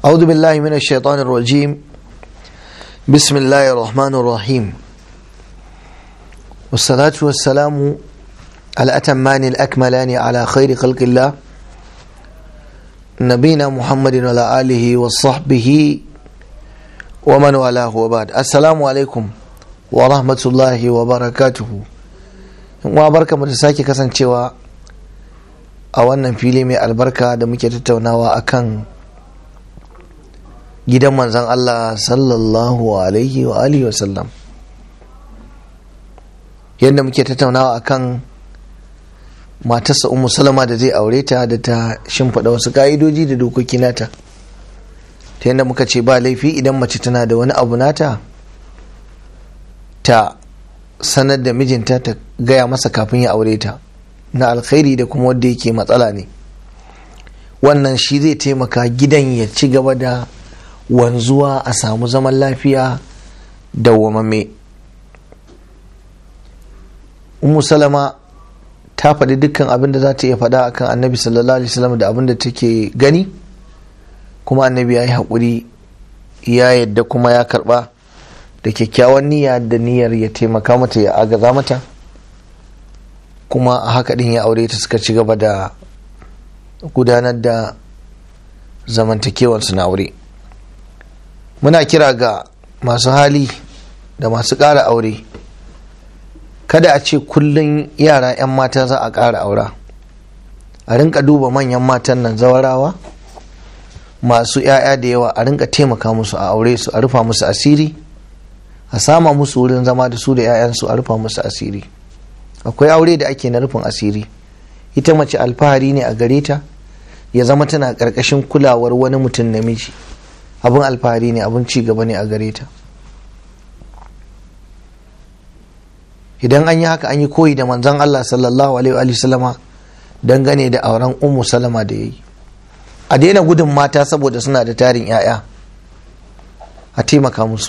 أعوذ بالله من الشيطان الرجيم بسم الله الرحمن الرحيم والصلاة والسلام الأتمان الأكملان على خير خلق الله نبينا محمد وعلى آله وصحبه ومن والاه وبعد السلام عليكم ورحمة الله وبركاته وبركة متساكي كسان cewa a wannan fili mai albarka da muke tattaunawa akan gidan manzan Allah sallallahu alaihi wa alihi wasallam yadda muke tattaunawa akan matarsa umu salama da zai aure ta da ta shimfiɗa wasu ka'idoji da dokoki nata ta yadda muka ce ba laifi idan mace tana da wani abu nata ta sanar da mijinta ta gaya masa kafin ya aure ta na alkhairi da kuma wanda yake matsala ne wannan shi zai taimaka gidan ya ci gaba da wanzuwa a samu zaman lafiya da wamame umu salama ta faɗi dukkan abin da za ta iya faɗa akan annabi sallallahu alaihi wasallam da abin da take gani kuma annabi ya yi haƙuri ya yadda kuma ya karɓa da kyakkyawan niyya da niyyar ya taimaka mata ya agaza mata kuma a haka ɗin ya aure ta suka ci gaba da gudanar da zamantakewarsu na aure muna kira ga masu hali da masu ƙara aure kada a ce kullum yara 'yan mata za a ƙara aura a rinka duba manyan matan nan zawarawa masu 'ya'ya da yawa a rinka taimaka musu a aure su a rufa musu asiri a sama musu wurin zama da su da 'ya'yansu a rufa musu asiri akwai aure da ake na rufin asiri ita mace alfahari ne a gare ta ya zama tana ƙarƙashin kulawar wani mutum namiji abin alfahari ne abin ci gaba ne a gare ta idan an yi haka an yi koyi da manzon Allah sallallahu alaihi wa sallama dangane da auren ummu salama da ya yi a daina gudun mata saboda suna da tarin 'ya'ya a taimaka musu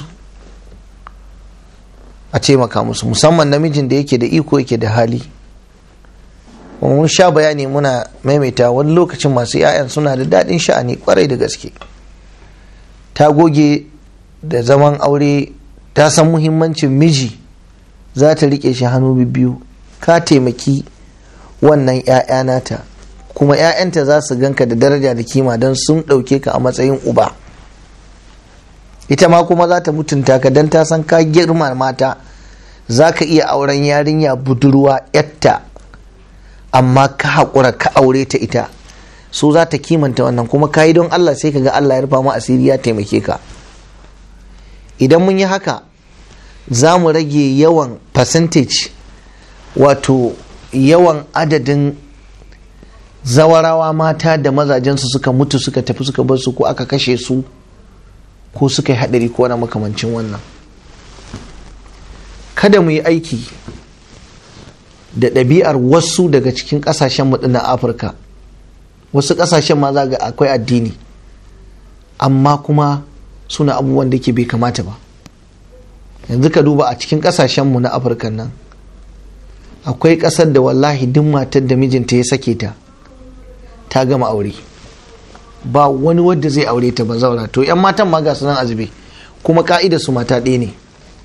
a taimaka musu musamman namijin da yake da iko yake da hali mun sha bayani muna maimaita wani lokacin masu 'ya'yan suna da daɗin sha'ani kwarai da gaske ta goge da zaman aure ta san muhimmancin miji za ta riƙe shi hannu biyu ka taimaki wannan 'ya'ya nata kuma 'ya'yanta za su ganka da daraja da kima don sun ɗauke ka a matsayin uba ita ma kuma za ta mutunta ka don ta san ka girma mata za ka iya auren yarinya budurwa yatta amma ka haƙura ka aure ta ita so za ta kimanta wannan kuma ka yi don Allah sai ka ga Allah ya rufa ma asiri ya taimake ka idan mun yi haka za mu rage yawan percentage wato yawan adadin zawarawa mata da mazajensu suka mutu suka tafi suka bar su ko aka kashe su ko suka yi haɗari ko wani makamancin wannan kada mu yi aiki da ɗabi'ar wasu daga cikin ƙasashen mu na afirka wasu ƙasashen ma za ga akwai addini amma kuma suna abubuwan da ke bai kamata ba yanzu ka duba a cikin ƙasashen mu na afirka nan akwai ƙasar da wallahi duk matar da mijinta ya sake ta ta gama aure ba wani wadda zai aure ta ba zaura to yan matan ma ga su nan azube kuma ka'ida su mata ɗaya ne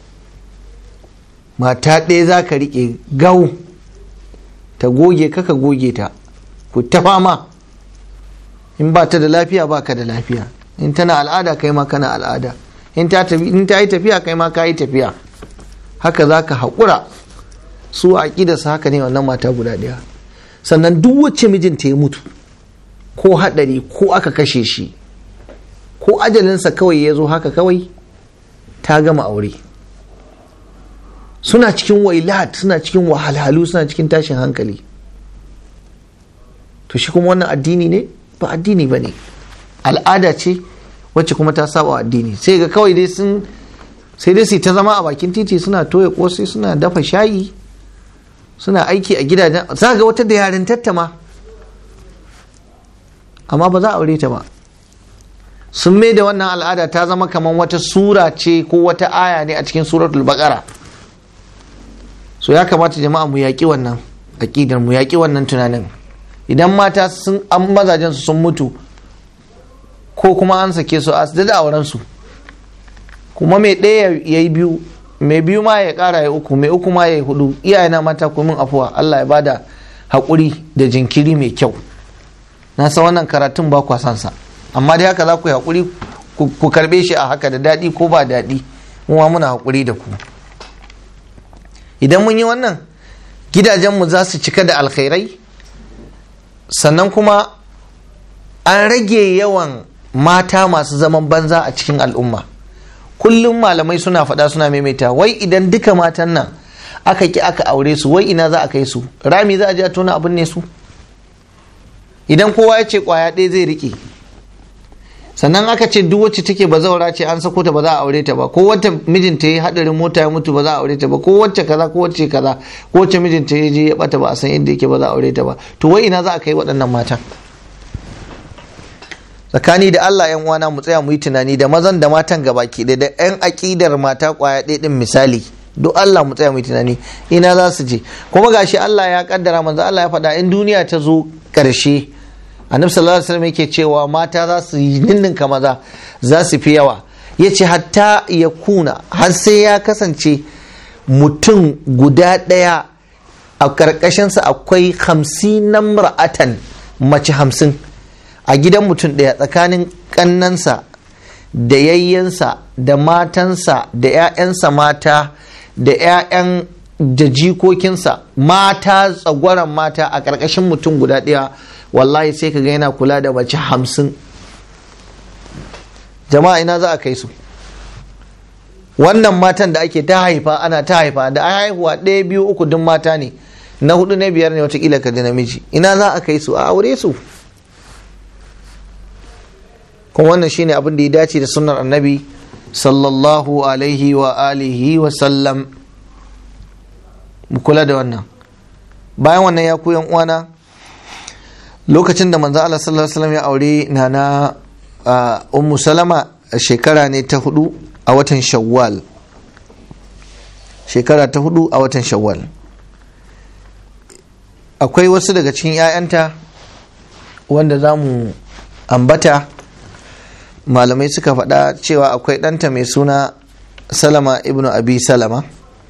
mata ɗaya za ka riƙe gau ta goge kaka goge ta ku ta fama in ba ta da lafiya ba ka da lafiya in tana al'ada kai ma kana al'ada in ta yi tafiya kai ma ka yi tafiya haka za ka haƙura su a su haka ne wannan mata guda ɗaya sannan duk wacce mijinta ya mutu ko haɗari ko aka kashe shi ko ajalinsa kawai ya zo haka kawai ta gama aure suna cikin wailat suna cikin wahalhalu suna cikin tashin hankali to shi kuma wannan addini ne ba addini ba ne al'ada ce wacce kuma ta saba addini sai ga kawai dai sun sai dai su ta zama a bakin titi suna toya kosai suna dafa shayi suna aiki a gidajen za ga wata da yaren tattama amma ba za a aure ta ba sun mai da wannan al'ada ta zama kamar wata sura ce ko wata aya ne a cikin suratul baqara so ya kamata jama'a mu yaƙi wannan aƙidar mu yaƙi wannan tunanin idan mata sun an mazajen su sun mutu ko kuma an sake su a da auren su kuma mai ɗaya ya yi biyu mai biyu ma ya ƙara ya uku mai uku ma ya yi hudu iyayena mata ku min afuwa Allah ya bada haƙuri da jinkiri mai kyau na san wannan karatun ba kwa san sa amma dai haka za ku yi haƙuri ku karɓe shi a haka da daɗi ko ba daɗi kuma muna haƙuri da ku idan mun yi wannan gidajenmu za su cika da alkhairai sannan kuma an rage yawan mata masu zaman banza a cikin al'umma kullum malamai suna faɗa suna maimaita wai idan duka matan nan aka ki aka aure su wai ina za a kai su rami za a je a tona abin ne su idan kowa ya ce kwaya ɗaya zai riƙe sannan aka ce duk wacce take bazaura ce an sako ta ba za a aure ta ba ko wacce mijinta ya hadarin mota ya mutu ba za a aure ta ba ko wacce kaza ko wacce kaza ko wacce mijinta ya je ya bata ba a san inda yake ba za a aure ta ba to wai ina za a kai waɗannan matan tsakani da Allah yan uwana mu tsaya mu yi tunani da mazan da matan gabaki da da yan akidar mata kwaya ɗaya din misali duk Allah mu tsaya mu yi tunani ina za su je kuma gashi Allah ya kaddara manzo Allah ya faɗa in duniya ta zo ƙarshe annabi sallallahu alaihi wasallam yake cewa mata za su yi ninninka maza za su fi yawa yace hatta ya kuna har sai ya kasance mutum guda ɗaya a ƙarƙashinsa akwai hamsin na mar'atan mace hamsin a gidan mutum ɗaya tsakanin ƙannansa da yayyansa da matansa da 'ya'yansa mata da 'ya'yan da jikokinsa mata tsagwaron mata a ƙarƙashin mutum guda ɗaya wallahi sai ka ga yana kula da mace hamsin jama'a ina za a kai su wannan matan da ake ta haifa ana ta haifa da haihuwa ɗaya biyu uku duk mata ne na hudu na biyar ne watakila ka ji namiji ina za a kai su a aure su kuma wannan shine abin da ya dace da sunnar annabi sallallahu alaihi wa alihi wa sallam mu kula da wannan bayan wannan ya ku uwana lokacin da manzo Allah sallallahu alaihi wasallam ya aure nana ummu salama shekara ne ta hudu a watan shawwal shekara ta hudu a watan shawwal akwai wasu daga cikin 'ya'yanta wanda za mu ambata malamai suka faɗa cewa akwai ɗanta mai suna salama ibnu abi salama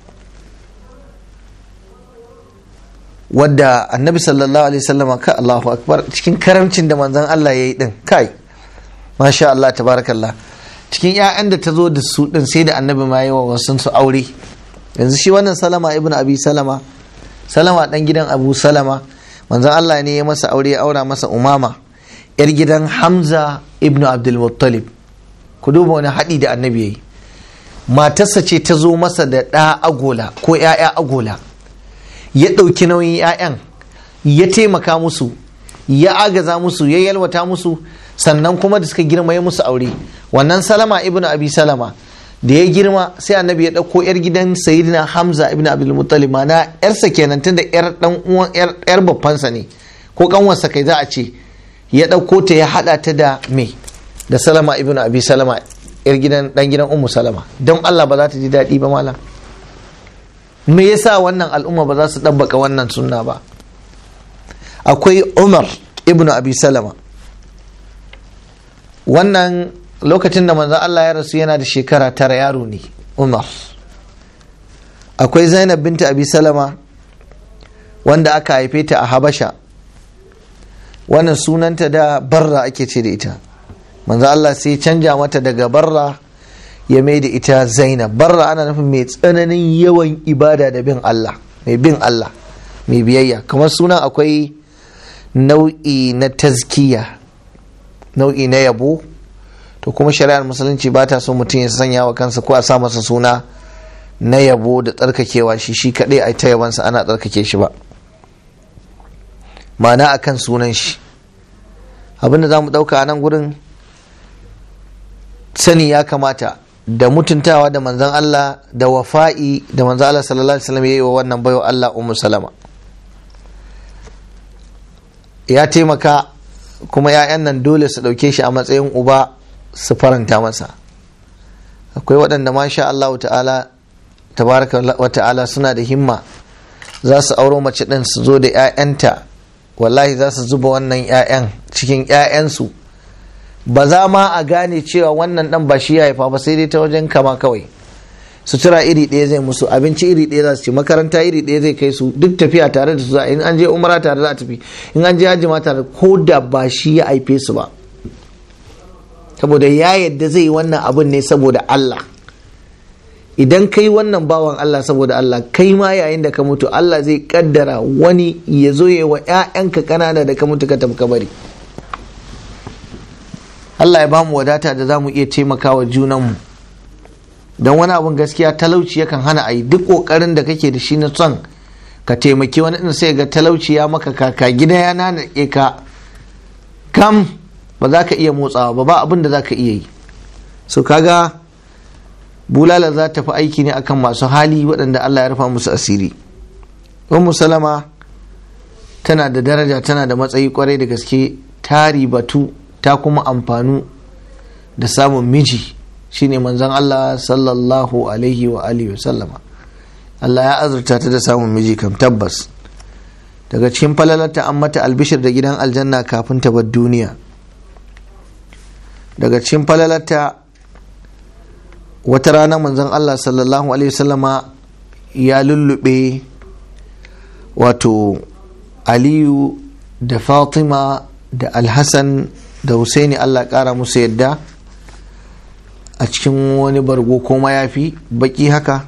wadda annabi sallallahu alaihi wasallama ka Allahu akbar cikin karamcin da manzon Allah ya yi din kai masha Allah tabarakallah cikin 'ya'yan da ta zo da su din sai da annabi ma yi wa wasu su aure yanzu shi wannan salama ibnu abi salama salama dan gidan abu salama manzon Allah ne ya masa aure ya aura masa umama yar gidan hamza ibnu abdul muttalib ku duba wani haɗi da annabi ya yi matarsa ce ta zo masa da ɗa agola ko 'ya'ya agola ya ɗauki nauyin 'ya'yan ya taimaka musu ya agaza musu ya yalwata musu sannan kuma da suka girma ya musu aure wannan salama ibnu abi salama da ya girma sai annabi ya ɗauko 'yar gidan sayidina hamza ibn abdul muttalib na 'yarsa kenan tunda 'yar dan uwan 'yar babbansa ne ko kanwarsa kai za a ce ya ɗauko ta ya haɗa ta da me da salama ibn abi salama 'yar gidan dan gidan ummu salama don allah ba za ta ji daɗi ba malam me yasa wannan al'umma ba za su ɗabbaka wannan sunna ba akwai umar ibn abi salama wannan lokacin da manzo Allah ya rasu yana da shekara tara yaro ne umar akwai zainab binta abi salama wanda aka haife ta a habasha wannan sunanta da barra ake ce da ita manzo Allah sai canja mata daga barra ya mai da ita zainab barra ana nufin mai tsananin yawan ibada da bin Allah mai bin Allah mai biyayya kamar sunan akwai nau'i na tazkiya nau'i na yabo to kuma shari'ar musulunci ba ta so mutum ya sanya wa kansa ko a sa masa suna na yabo da tsarkakewa shi shi kaɗai a ta yabansa ana tsarkake shi ba ma'ana akan sunan shi abinda za mu ɗauka a nan gurin sani ya kamata da mutuntawa da manzan Allah da wafa'i da manzan Allah sallallahu alaihi wasallam ya yi wa wannan bayo Allah ummu salama ya taimaka kuma 'ya'yan nan dole su ɗauke shi a matsayin uba su faranta masa akwai waɗanda masha Allah ta'ala tabaraka wa ta'ala suna da himma za su auro mace ɗin su zo da 'ya'yanta wallahi za su zuba wannan 'ya'yan cikin 'ya'yansu ba za ma a gane cewa wannan dan ba shi ya haifa ba sai dai ta wajen kama kawai sutura iri ɗaya zai musu abinci iri ɗaya za su ci makaranta iri ɗaya zai kai su duk tafiya tare da su za in an je umara tare za a tafi in an je hajji ma tare ko da ba shi ya haife su ba saboda ya yadda zai yi wannan abin ne saboda Allah idan kai wannan bawan Allah saboda Allah kai ma yayin da ka mutu Allah zai kaddara wani ya zo ya wa 'ya'yanka kanana da ka mutu ka tafi kabari Allah ya ba mu wadata da za mu iya taimakawa junanmu don wani abin gaskiya talauci yakan hana a yi duk ƙoƙarin da kake da shi na son ka taimaki wani ɗin sai ga talauci ya maka kaka gida ya nanake ka kam ba za ka iya motsawa ba ba abin da za ka iya yi so kaga bulala za ta fi aiki ne akan masu hali waɗanda Allah ya rufa musu asiri ummu salama tana da daraja tana da matsayi kwarai da gaske ta ribatu ta kuma amfanu da samun miji shine manzon Allah sallallahu alaihi wa alihi sallama Allah ya azurta ta da samun miji kam tabbas daga cikin falalarta an mata albishir da gidan aljanna kafin ta bar duniya daga cikin falalarta wata rana manzon Allah sallallahu alaihi wasallama ya lullube wato aliyu da fatima da alhassan da husaini Allah kara musu yadda a cikin wani bargo ko mayafi baki haka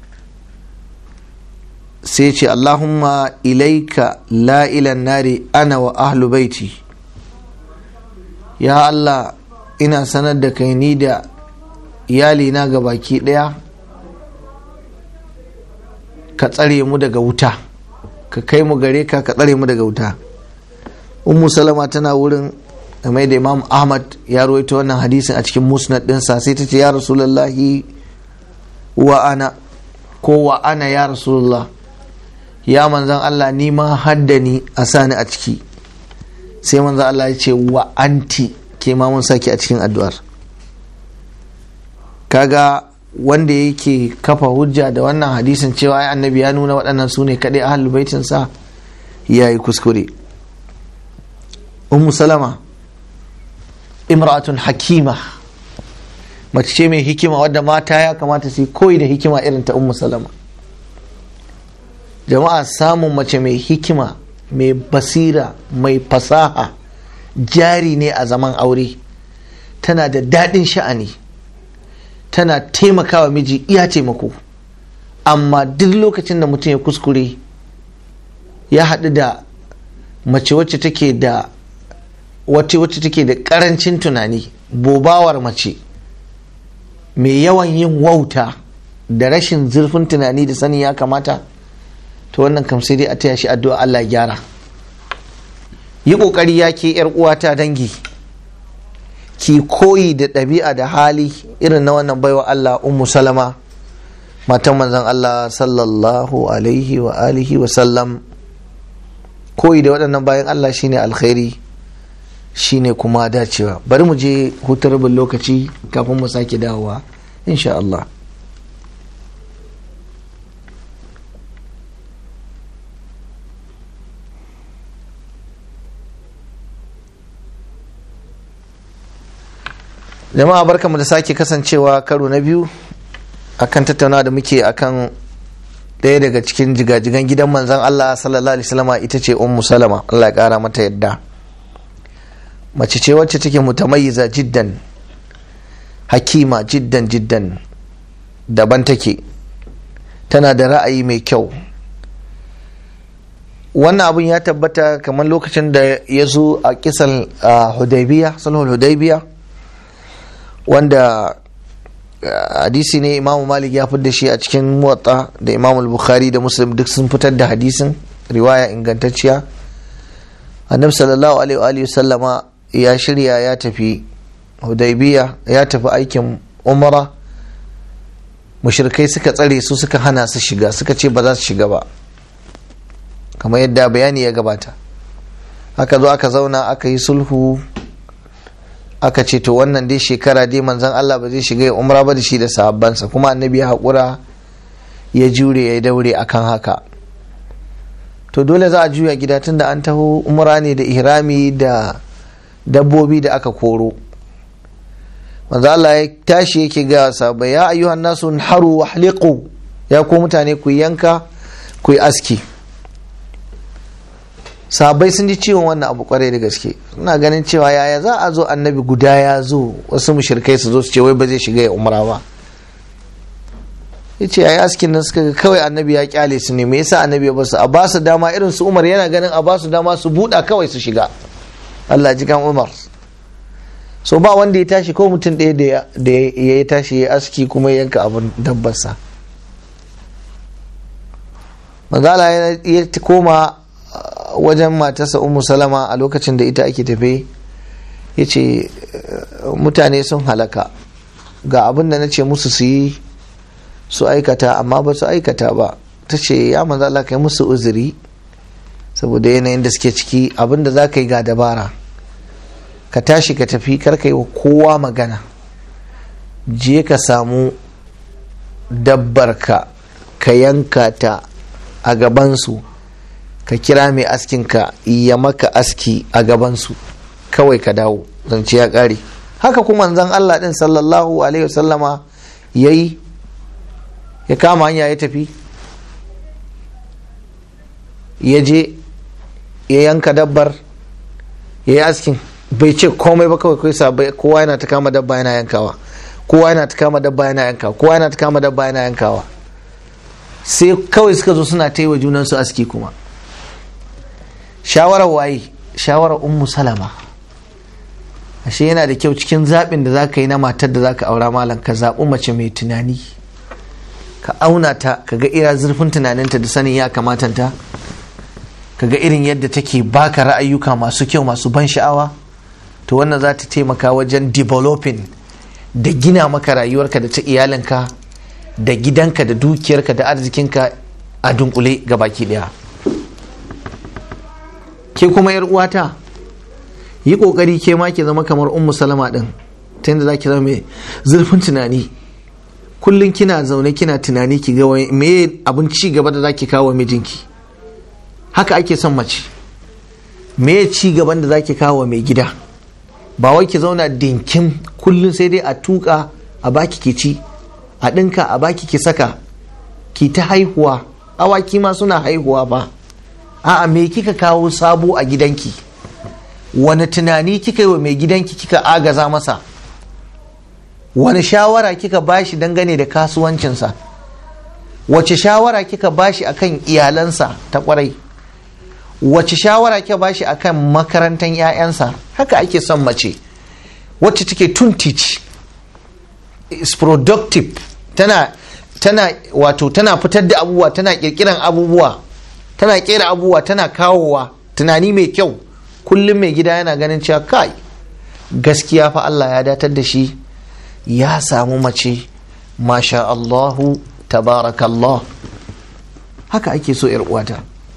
sai ce Allahumma ilaika la ilan nari ana wa ahlu baiti ya Allah ina sanar da kai ni da iyalina ga baki ɗaya ka tsare mu daga wuta ka kai mu gare ka ka tsare mu daga wuta ummu salama tana wurin mai da imam ahmad ya rawaito wannan hadisin a cikin musnad ɗinsa sai ta ce ya rasulullahi wa ana ko wa ana ya rasulullah ya manzan allah ni ma haddani a sani a ciki sai manzan allah ya ce wa anti ke ma mun saki a cikin addu'ar kaga wanda yake kafa hujja da wannan hadisin cewa ai annabi ya nuna waɗannan su ne kaɗai ahlul baitin sa ya yi kuskure ummu salama imra'atun hakima mace ce mai hikima wadda mata ya kamata su koyi da hikima irin ta ummu salama jama'a samun mace mai hikima mai basira mai fasaha jari ne a zaman aure tana da daɗin sha'ani tana taimakawa miji iya taimako amma duk lokacin da mutum ya kuskure ya haɗu da mace wacce take da wacce wacce take da ƙarancin tunani bobawar mace mai yawan yin wauta da rashin zurfin tunani da sani ya kamata to wannan kam sai dai a taya shi addu'a Allah ya gyara yi ƙoƙari ya ke uwata dangi ki koyi da ɗabi'a da hali irin na wannan baiwa Allah ummu salama matan manzon Allah sallallahu alaihi wa alihi wa sallam koyi da waɗannan bayan Allah shine alkhairi shine kuma dacewa bari mu je hutar rabin lokaci kafin mu sake dawowa insha Allah jama'a barkamu da sake kasancewa karo na biyu akan tattauna da muke akan ɗaya daga cikin jigajigan gidan manzan Allah sallallahu alaihi wasallama ita ce ummu salama Allah ya kara mata yadda mace ce wacce take mutamayyiza jiddan hakima jiddan jiddan daban take tana da ra'ayi mai kyau wannan abun ya tabbata kamar lokacin da ya zo a kisan hudaybiya sulhul hudaybiya wanda hadisi ne imamu malik ya da shi a cikin muwatta da imamu bukhari da muslim duk sun fitar da hadisin riwaya ingantacciya annabi sallallahu alaihi wa sallama ya shirya ya tafi hudaybiya ya tafi aikin umara mushrikai suka tsare su suka hana su shiga suka ce ba za su shiga ba kamar yadda bayani ya gabata aka zo aka zauna aka yi sulhu aka ce to wannan dai shekara dai manzon Allah ba zai shiga ya umra ba da shi da sahabbansa kuma annabi ya haƙura ya jure ya daure akan haka to dole za a juya gida tunda an taho umra ne da ihrami da dabbobi da aka koro manzo Allah ya tashi yake ga sahabbai ya ayyuhan nasu haru wahliqu ya ku mutane ku yanka ku yi aski sahabbai sun ji ciwon wannan abu kwarai da gaske suna ganin cewa yaya za a zo annabi guda ya zo wasu mushrikai su zo su ce wai ba zai shiga ya umra ba yace yayi askin nan suka ga kawai annabi ya kyale su ne me yasa annabi ya basu a ba su dama irin su Umar yana ganin a ba su dama su buɗa kawai su shiga Allah ji kan Umar so ba wanda ya tashi ko mutum ɗaya da ya tashi ya aski kuma ya yanka abin dabbarsa manzala ya koma wajen matarsa ummu salama a lokacin da ita ake tafe ya ce mutane sun halaka ga abin da na ce musu su yi su aikata amma ba su aikata ba ta ce ya manzala kai musu uzuri saboda yanayin da suke ciki abin da za ka yi ga dabara ka tashi ka tafi karka yi wa kowa magana je ka samu dabbarka ka yanka ta a gabansu ka kira mai askinka ya maka aski a gabansu kawai ka dawo zance ya ƙare haka kuma zan Allah ɗin sallallahu alaihi wasallama ya yi ya kama hanya ya tafi ya je ya yanka dabbar ya yi askin bai ce komai ba kawai kai sabai kowa yana ta kama dabba yana yankawa kowa yana ta kama dabba yana yankawa kowa yana ta kama dabba yana yankawa sai kawai suka zo suna ta yi wa junansu aski kuma shawarar waye shawarar ummu salama ashe yana da kyau cikin zaɓin da za ka yi na matar da za ka aura malam ka zaɓi mace mai tunani ka auna ta ka ga ira zurfin tunaninta da sanin ya kamatanta ka ga irin yadda take baka ra'ayyuka masu kyau masu ban sha'awa to wannan za ta taimaka wajen developing da gina maka rayuwarka da ta iyalinka da gidanka da dukiyarka da arzikinka a dunkule ga baki daya ke kuma yar uwata yi kokari ke ma ke zama kamar ummu salama din ta yadda za ki zama mai zurfin tunani kullum kina zaune kina tunani ki ga me abin ci gaba da za ki kawo mijinki haka ake son mace me ci gaban da za ki kawo mai gida ba wai ki zauna dinkin kullum sai dai a tuka a baki ki ci a ɗinka a baki ki saka ki ta haihuwa awaki ma suna haihuwa ba a'a me kika kawo sabo a gidanki wani tunani kika yi wa mai gidanki kika agaza masa wani shawara kika bashi dangane da kasuwancinsa wace shawara kika bashi akan iyalansa ta kwarai wace shawara kika bashi akan makarantar 'ya'yansa haka ake son mace wacce take tun teach is productive tana tana wato tana fitar da abubuwa tana kirkiran abubuwa tana kera abubuwa tana kawowa tunani mai kyau kullum mai gida yana ganin cewa kai gaskiya fa Allah ya datar da shi ya samu mace masha Allahu tabarakallah haka ake so uwata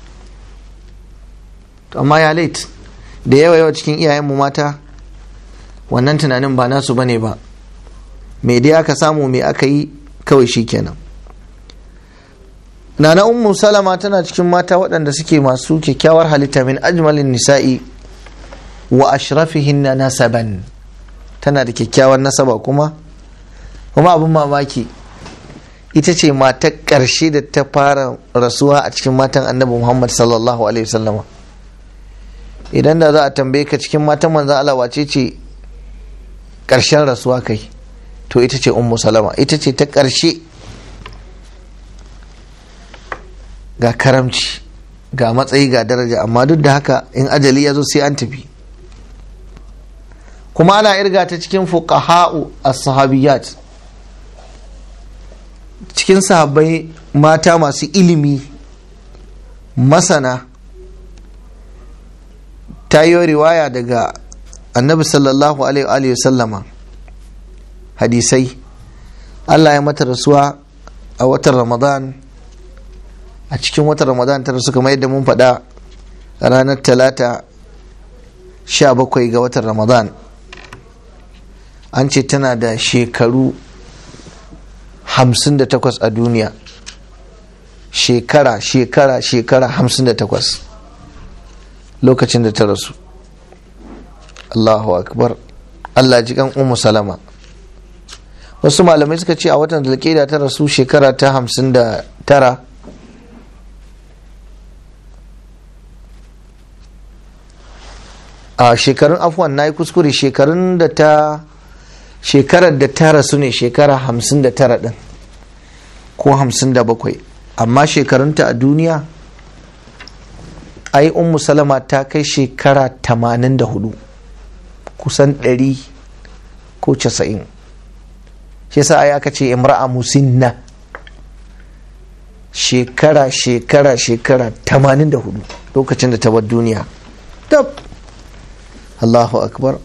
amma ya late da yawa yawa cikin iyayenmu mata wannan tunanin ba nasu bane ba me dai aka samu me aka yi kawai shi kenan nana ummu salama tana cikin mata waɗanda suke masu kyakkyawar halitta min ajmalin nisa'i wa ashrafihinna nasaban tana da kyakkyawar nasaba kuma kuma abin mamaki ita ce matar ƙarshe da ta fara rasuwa a cikin matan annabi muhammad sallallahu alaihi wasallama idan da za a tambaye ka cikin matan manzan Allah wace ce ƙarshen rasuwa kai to ita ce ummu salama ita ce ta ƙarshe ga karamci ga matsayi ga daraja amma duk da haka in ajali ya zo sai an tafi kuma ana irga ta cikin fuqaha'u as-sahabiyat cikin sahabbai mata masu ilimi masana ta yi riwaya daga annabi sallallahu alaihi wa sallama hadisai Allah ya mata rasuwa a watan ramadan a cikin watan ramadan ta rasu kamar yadda mun faɗa ranar talata sha bakwai ga watan ramadan an ce tana da shekaru hamsin da takwas a duniya shekara shekara shekara hamsin da takwas lokacin da ta rasu allahu akbar allah ji kan umu salama wasu malamai suka ce a watan zulkeda ta rasu shekara ta hamsin da tara a shekarun afuwan na yi kuskure shekarun da ta shekarar da ta rasu ne shekara hamsin da tara din ko hamsin da bakwai amma shekarunta a duniya ai ummu salama ta kai shekara tamanin da hudu kusan ɗari ko casa'in shi yasa ai aka ce imra'a musinna shekara shekara shekara tamanin da hudu lokacin da ta bar duniya tab Allahu akbar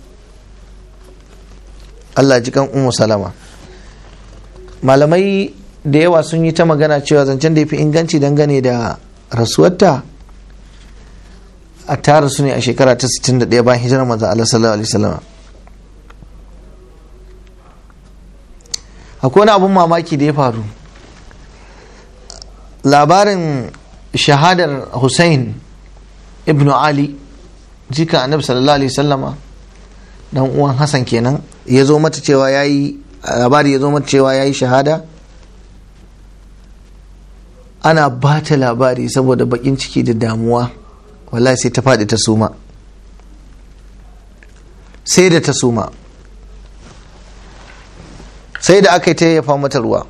Allah ji kan ummu salama malamai da yawa sun yi ta magana cewa zancen da ya fi inganci dangane da rasuwarta a tara su ne a shekara ta 61 bayan hijirar manzo Allah sallallahu alaihi wasallam akwai wani abun mamaki da ya faru labarin shahadar Hussein ibn Ali jika annabi sallallahu alaihi wasallama dan uwan Hassan kenan ya zo mata cewa yayi labari ya zo mata cewa yayi shahada ana ba ta labari saboda bakin ciki da damuwa wallahi sai ta faɗi ta suma sai da ta suma sai da aka yi ta yafa mata ruwa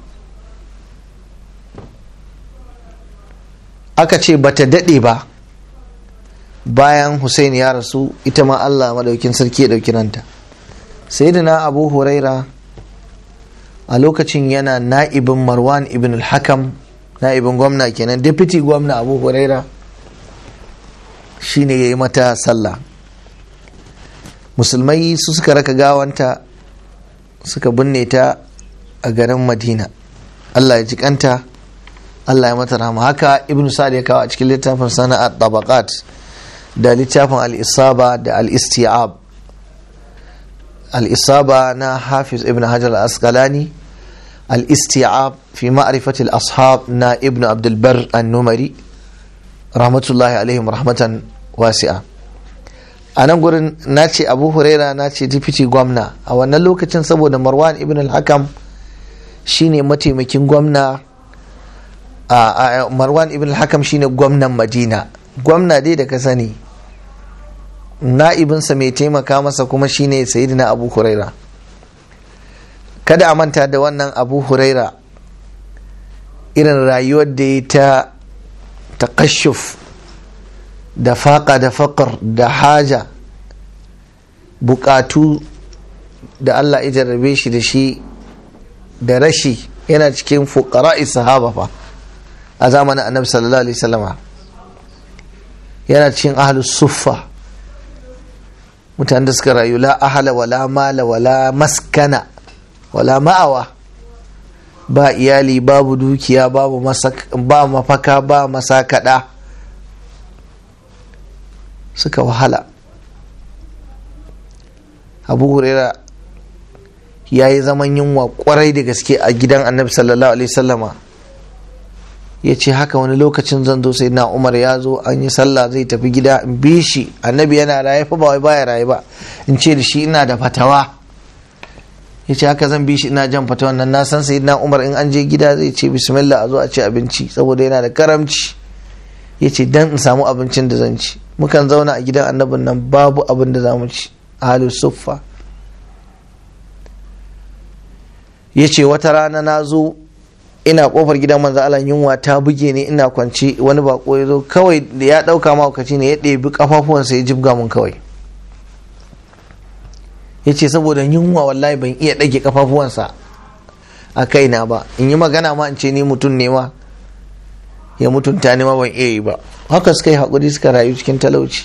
aka ce bata daɗe ba bayan Hussein ya rasu ita ma Allah madaukin sarki ya ɗauki ranta sai da na abu huraira a lokacin yana na'ibin marwan ibn al-hakam na'ibin gwamna kenan deputy gwamna abu huraira shine ya yi mata sallah musulmai su suka raka gawanta suka binne ta a garin madina allah ya jikanta allah ya mata rahama haka ibn sa'ad ya kawo a cikin littafin sana'at tabaqat da littafin al-isaba da al-isti'ab al-isaba na hafiz ibn hajar al-asqalani al-isti'ab fi ma'rifati al-ashab na ibn abdul bar an-numari rahmatullahi alaihim rahmatan wasi'a a nan gurin na ce abu huraira na ce dipiti gwamna a wannan lokacin saboda marwan ibn al-hakam shine mataimakin gwamna a marwan ibn al-hakam shine gwamnan madina gwamna dai da ka sani na'ibinsa mai taimaka masa kuma shine sayyidina abu huraira kada a manta da wannan abu huraira irin rayuwar da ya ta taƙashuf da faƙa da faƙar da haja buƙatu da Allah ya jarrabe shi da shi da rashi yana cikin fuqara'i sahaba fa a zamanin annabi sallallahu alaihi wasallama yana cikin ahlus suffa mutanen da suka rayu la ahala wala mala wala maskana wala ma'awa ba iyali babu dukiya babu ba mafaka ba masakada suka wahala abu huraira ya yi zaman yunwa kwarai da gaske a gidan annabi sallallahu alaihi sallama ya ce haka wani lokacin zan zo sai na umar ya zo an yi sallah zai tafi gida in bi shi annabi yana raye fa ba wai baya raye ba in ce da shi ina da fatawa ya ce haka zan bi shi ina jan fatawan nan na san sai na umar in an je gida zai ce bismillah a zo a ci abinci saboda yana da karamci ya ce dan in samu abincin da zan ci mukan zauna a gidan annabin nan babu abin da za mu ci ahalu suffa ya ce wata rana na zo ina kofar gidan manzo Allah yunwa ta buge ni ina kwance wani bako ya zo kawai da ya dauka maukaci ne ya ɗebi kafafuwansa ya jibga mun kawai ya ce saboda yunwa wallahi ban iya ɗage kafafuwansa a kaina ba in yi magana ma in ce ni mutum ne ma ya mutunta ni ma ban iya yi ba haka suka yi haƙuri suka rayu cikin talauci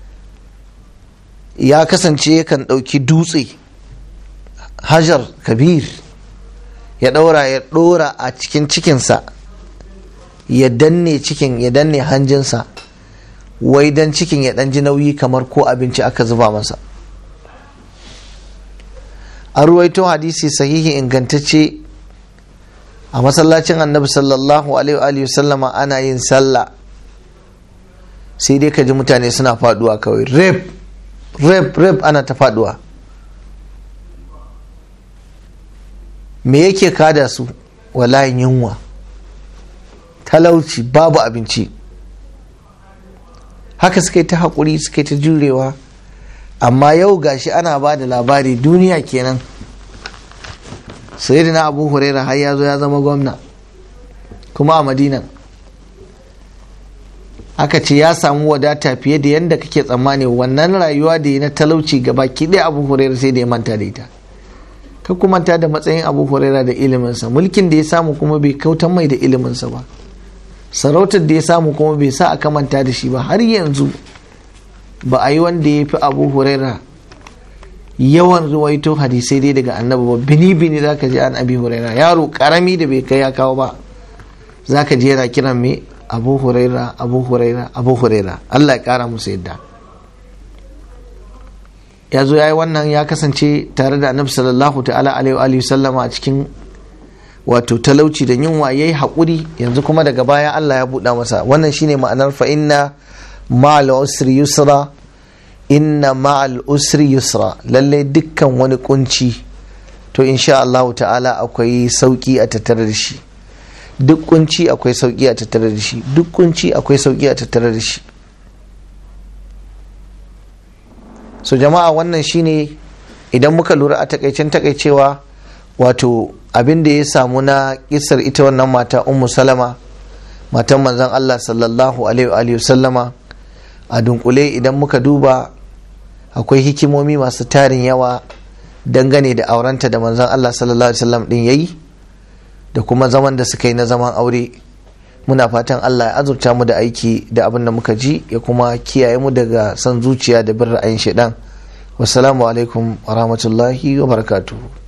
ya kasance yakan ɗauki dutse hajar kabir ya ɗaura ya ɗora a cikin cikinsa ya danne cikin ya danne hanjinsa wai dan cikin ya ɗan ji nauyi kamar ko abinci aka zuba masa an ruwaito hadisi sahihi ingantacce a masallacin annabi sallallahu alaihi sallama ana yin sallah sai dai ka ji mutane suna faduwa kawai rep rep rep ana ta faduwa me yake kada su wallahi yunwa talauci babu abinci haka suka yi ta haƙuri suka yi ta jurewa amma yau gashi ana ba da labari duniya kenan na abu huraira har ya zo ya zama gwamna kuma a madina aka ce ya samu wadata fiye da yadda kake tsammani wannan rayuwa da ya na talauci gaba ki ɗaya abu huraira sai da ya manta da ita ka kuma manta da matsayin abu huraira da iliminsa mulkin da ya samu kuma bai kautan mai da iliminsa ba sarautar da ya samu kuma bai sa aka manta da shi ba har yanzu ba a yi wanda ya fi abu huraira yawan ruwaito hadisai dai daga annabi ba bini bini za ka ji an abi huraira yaro karami da bai kai ya kawo ba za ka ji yana kiran me abu huraira abu huraira abu huraira allah ya kara musu yadda ya zo ya yi wannan ya kasance tare da annabi sallallahu ta'ala alaihi sallama a cikin wato talauci da yunwa ya yi haƙuri yanzu kuma daga baya allah ya buɗa masa wannan shine ma'anar fa inna ma'al usri yusra inna ma'al usri yusra lallai dukkan wani kunci to insha Allah ta'ala akwai sauki a tattare da shi duk kunci akwai sauki a tattare da shi duk kunci akwai sauki a tattare da shi so jama'a wannan shine idan muka lura a takaicen takaicewa wato abin da ya samu na kisar ita wannan mata ummu salama matan manzon Allah sallallahu alaihi wa sallama a dunkule idan muka duba akwai hikimomi masu tarin yawa dangane da aurenta da manzon Allah sallallahu alaihi wasallam din yayi da kuma zaman da suka yi na zaman aure muna fatan Allah ya azurta mu da aiki da abin da muka ji ya kuma kiyaye mu daga san zuciya da bin ra'ayin shaidan wassalamu alaikum wa rahmatullahi wa barakatuhu